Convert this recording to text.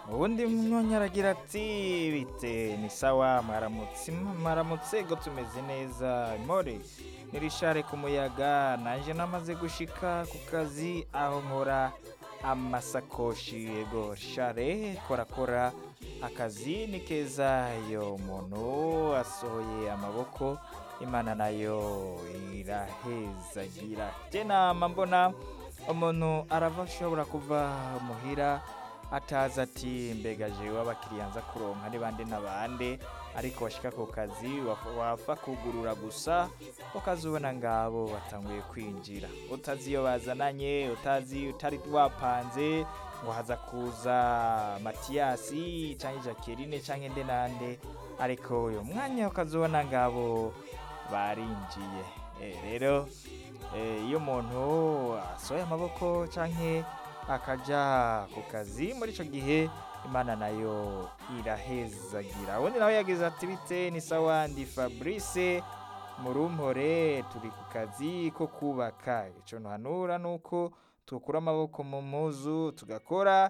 ubundi munyonyi aragira ati bite ni sawa mwaramutse mwaramutse go tumeze neza more nirishare ku muyaga nanje namaze gushika ku kazi aho nkora amasakoshi yego share korakora akazi ni keza iyo umuntu asohoye amaboko imana nayo irahezagira je nama mbona umuntu arava ashobora kuva muhira atazi ati mbega jewe abakiriya nza kuronka ni bande na bande ariko washika ku kazi waf- wapfa kugurura gusa ukazubona ngabo batanguye kwinjira utazi iyo bazananye utazi utari wapanze ngo haza kuza matiyasi canke jacqueline canke nde nande ariko uyu mwanya ukazubona ngabo barinjiye Eh, rero eh, iyo umuntu asohoye amaboko canke akaja ku kazi muri ico gihe imana nayo irahezagira ubundi nawe yagize ati bite ni sawa ndi fabrice murumpore turi ku kazi ko kubaka ico ntuhanura nuko tukura amaboko mu muzu tugakora